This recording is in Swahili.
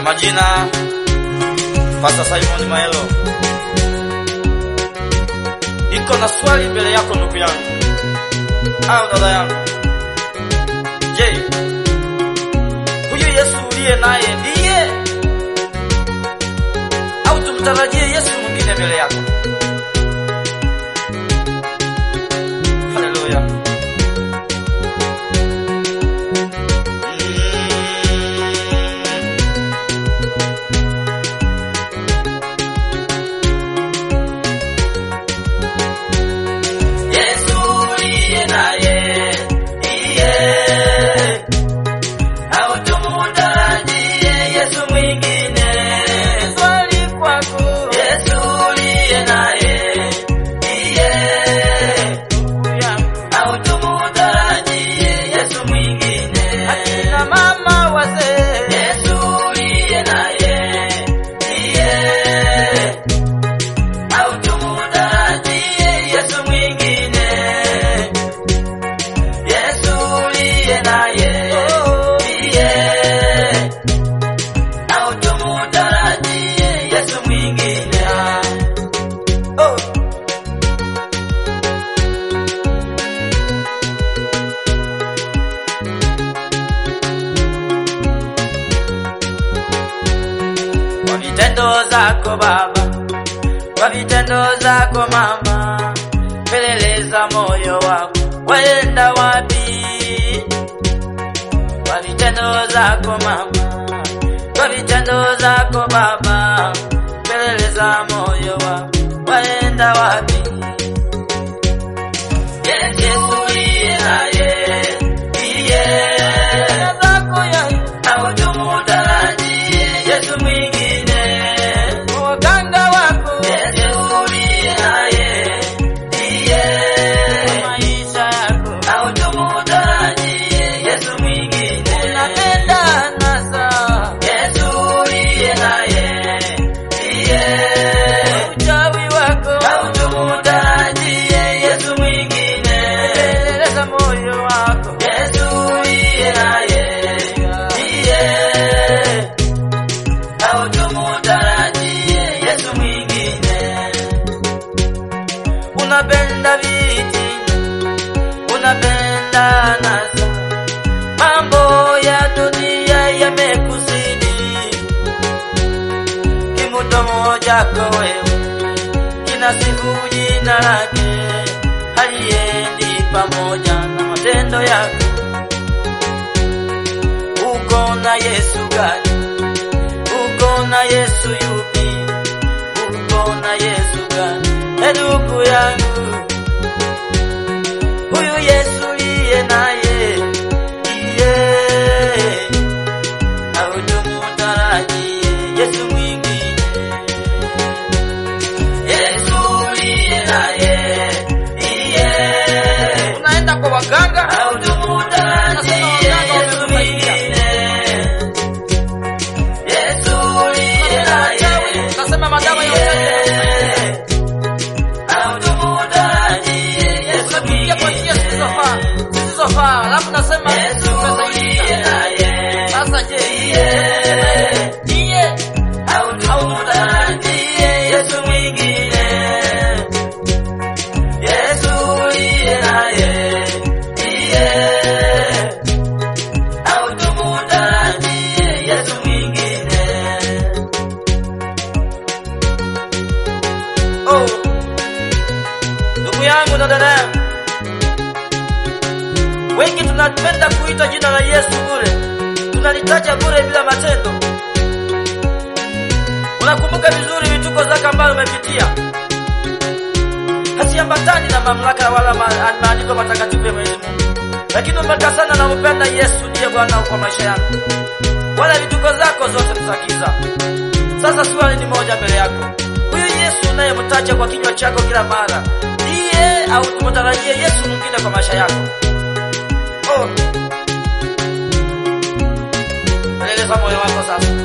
majina Pastor Simon Maelo. Niko na swali mbele yako ndugu yangu au dada yangu. Je, huyu Yesu uliye naye ndiye au tumtarajie Yesu mwingine mbele yako? Haleluya. Yesu uliye naye ndiye au tumutarajie Yesu mwingine? Swali kwako. Yesu uliye naye ndiye au tumutarajie Yesu mwingine? Akina mama wazee. Yesu uliye naye ndiye au tumutarajie Yesu mwingine? Yesu uliye naye ndiye au tumutarajie Yesu mwingine? Oh. Kwa vitendo zako Baba, kwa vitendo zako mama, peleleza moyo wako waenda wapi? Kwa vitendo zako mama, kwa vitendo zako baba, peleleza moyo wako waenda wapi? Yesu uliye naye ndiye zako yeye au tumutarajie Yesu mwingine waganga wako Yesu uliye naye ndiye maisha yako au tumutarajie Yesu mwingine unapenda nasa Yesu uliye naye ndiye uchawi wako au tumutarajie Yesu mwingine eleza moyo wako Yesu uliye naye ndiye au tumutarajie Yesu mwingine. Unapenda viti, unapenda nasa, mambo ya dunia yamekuzidi, kimudomo chako wewe kinasifu jina lake, haliendi pamoja na matendo yako. Uko na Yesu gani? uko na Yesu yupi? Uko na Yesu gani? E ndugu yangu, huyu Yesu liye naye iye au tumutarajie Yesu mwingine? Yesu liye naye iye unaenda kwa waganga au tumutarajie Yesu mwingine? Yesu uliye naye nasema madawa yote au tumutarajie Yesu mwingine kwa njia zisizofaa zisizofaa, alafu nasema Yesu uliye naye sasa. Je, ndiye au tumutarajie Yesu mwingine? Yesu uliye naye ndiye au tumutarajie Yesu mwingine? Oh, ndugu yangu na dada yangu, wengi tunapenda kuita jina la Yesu bure, tunalitaja bure bila matendo. Unakumbuka vizuri vituko zake ambayo umepitia, hasiambatani na mamlaka wala ma- maandiko matakatifu ya Mwenyezi Mungu, lakini umekasana na upenda Yesu ndiye Bwana kwa maisha yako, wala vituko zako zote ni za giza. Sasa swali ni moja mbele yako, huyu Yesu unayemtaja kwa kinywa chako kila mara ndiye au tumtarajie Yesu mwingine kwa maisha yako? Oh, eleza moyo wako sasa.